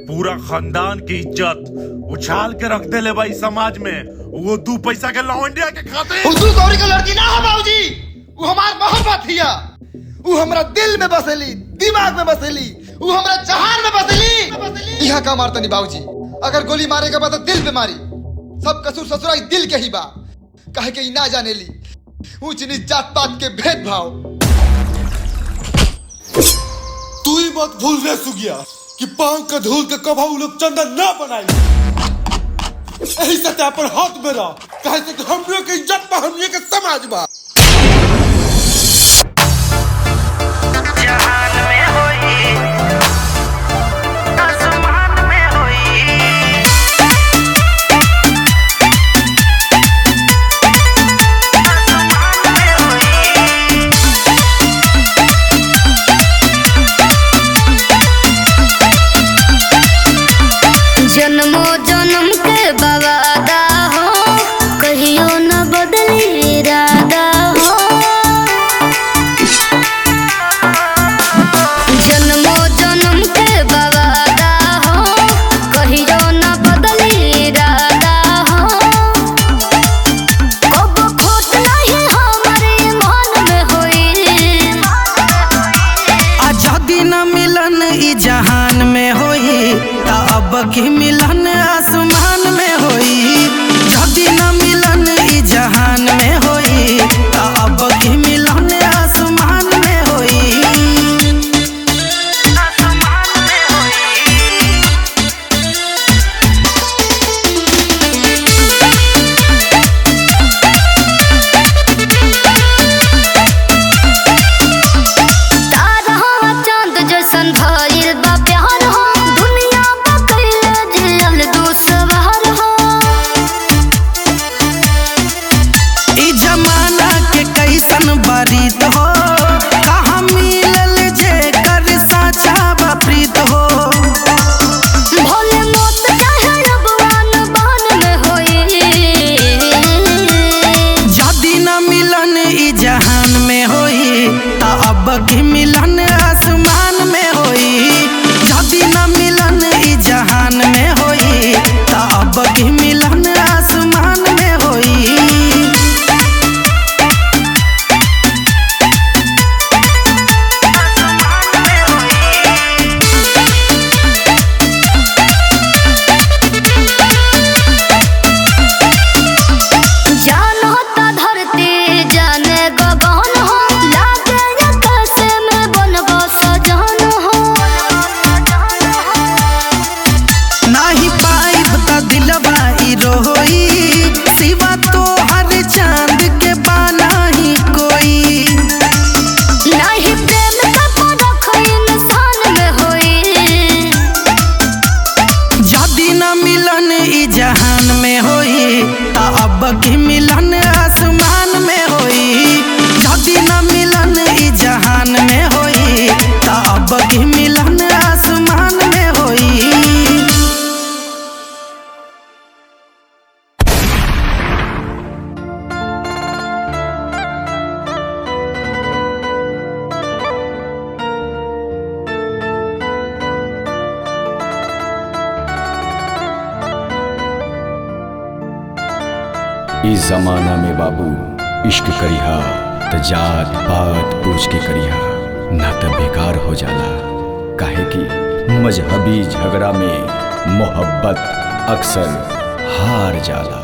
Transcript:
पूरा खानदान की इज्जत उछाल के रख देले भाई समाज में वो दू पैसा के लौंडिया के खाते हुजूर गौरी के लड़की ना हो बाबूजी वो हमार मोहब्बत हिया वो हमरा दिल में बसेली दिमाग में बसेली वो हमरा जहान में बसेली यहाँ का मारता नहीं बाबूजी अगर गोली मारे के बाद तो दिल पे मारी सब कसूर ससुराई दिल के ही बा कहे के ही ना जाने ली ऊंच नीच जात पात के भेदभाव तू ही मत भूल रे सुगिया कि पांव के धूल के कभा उ लोग चंदन ना बनाई यही सत्या पर हाथ में रह कहे से कि हमरे के इज्जत बा हमरे के समाज बा जहान में होई आसमान में होई आसमान में होई जन्मो जन्म के बवादा हो कहियो न बदली इरादा हो जन्मो जन्म के बवादा हो कहियो न बदली इरादा हो कब खोट नहीं हमारे मन में होई आजादी न मिलन ई जहान में होई ता अब की मिलन आसमान में होई जदी न मिलन ई जहान में होई ता अब की मिलन आसमान में होई आसमान में होई तारा चांद जैसन भइल बा प्यार हो दुनिया बा कइले जियल दुसवार हो ई जमाना के कैसन बरीत हो कहाँ मिलल जे कर साचा बा प्रीत हो भोले मोत चाहे अबवान बहन में होई जदी न मिलन ई जहान में होई ता अब की मिलन आसमान में होई जदी न मिलन ई जहान में होई ता अब की मिलन आसमान में होई जान होता धरती जाने गगन हो लागे आकाश में बनबो सजन हो नाही पाइब त दिलवा ई रोई सिवा तो हर चांद के बाना ही कोई नहीं प्रेम का परख इंसान में होई जदी न मिलन ई जहान में होई ता अब की मिलन आसमान में होई जदी न मिलन ई जहान में होई ता अब की मिलन आसमान में होई इस जमाना में बाबू इश्क करिहा त जात पात पूछ के करिहा ना त बेकार हो जाला काहे कि मजहबी झगड़ा में मोहब्बत अक्सर हार जाला